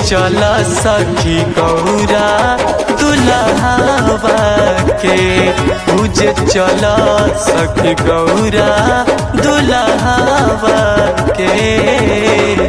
चल सखी गौरा दुल्हावा के पूजे चल सखी गौरा दुल्हावा के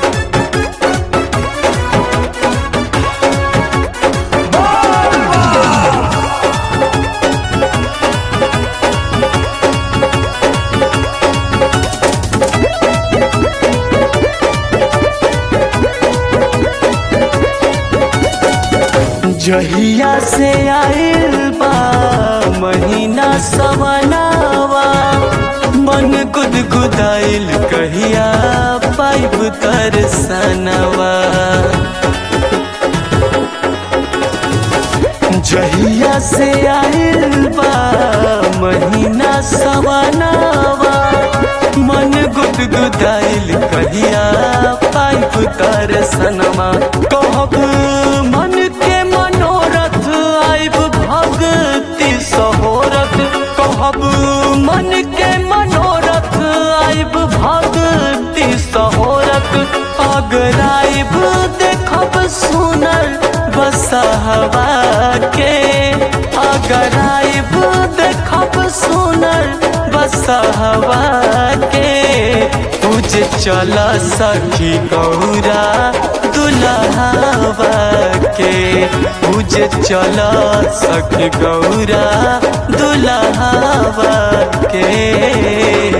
जहिया से आइल बा महीना सवनावा मन गुदगुदाइल कहिया पाइब तरसनवा जहिया से आइल बा महीना सवनावा मन गुदगुदाइल कहिया पाइब तरसनवा कहब मन के मनोरथ आइब भक्ति सहोरथ कहब मन के मनोरथ आइब भक्ति सहोरथ अगर आइब देखब सुनर बसहवा के अगर आइब देखब सुनर बसहवा के तुझे चल सखी गौरा दुल्हावा के पूजे चल सखी गौरा दुल्हावा के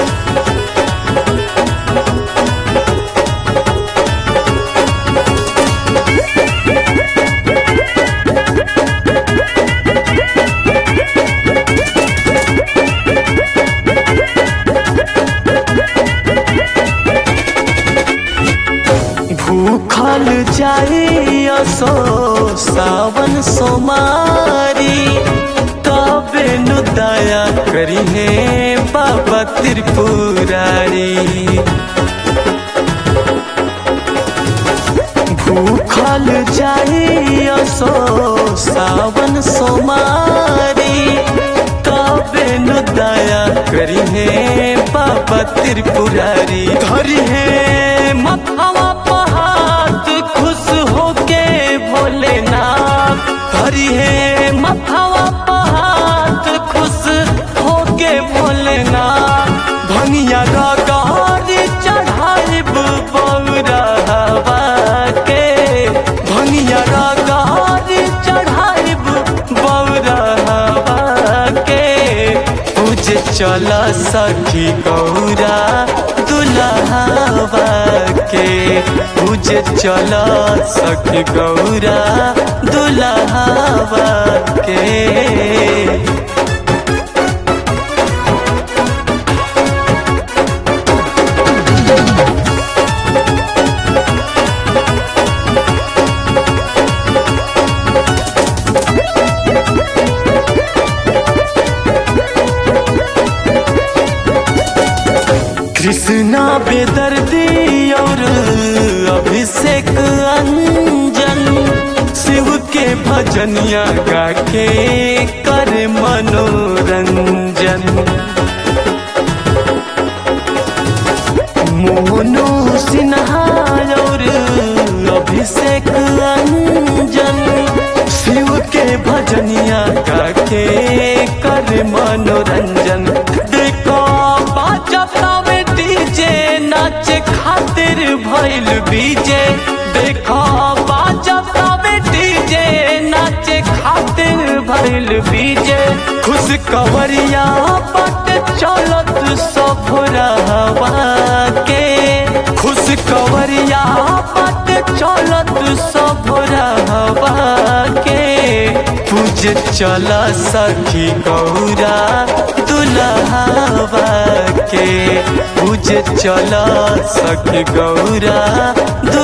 भूखल जाई असो सावन सोमारी तबे नु दया करी हे बाबा त्रिपुरारी भूखल जाई असो सावन सोमारी तबे नु दया करी हे बाबा त्रिपुरारी धरी हे मथवा पहात खुश होके भोलेनाथ धरी हे मथवा पहात खुश होके भोलेनाथ भनिया गगारी चढ़ाइब बौरावा के भनिया गगारी चढ़ाइब बौरावा के पूजे चल सखी गौरा दुल्हावा के पूजे चल सखी गौरा दुल्हावा के कृष्णा बेदर्दी और अभिषेक अंजन शिव के भजनिया गा के कर मनोरंजन मोनू सिन्हा और अभिषेक अंजन शिव के भजनिया गा के कर मनोरंजन देखो बाजता में डीजे नाच खातिर भइल बीजे देखो बाजता में डीजे नाच खातिर भइल बीजे खुश कवरिया पट चलत सब रहवा के खुश कवरिया पट चलत सब रहवा के पूजे चल सखी गौरा दुल्हावा के पूजे चल सखी गौरा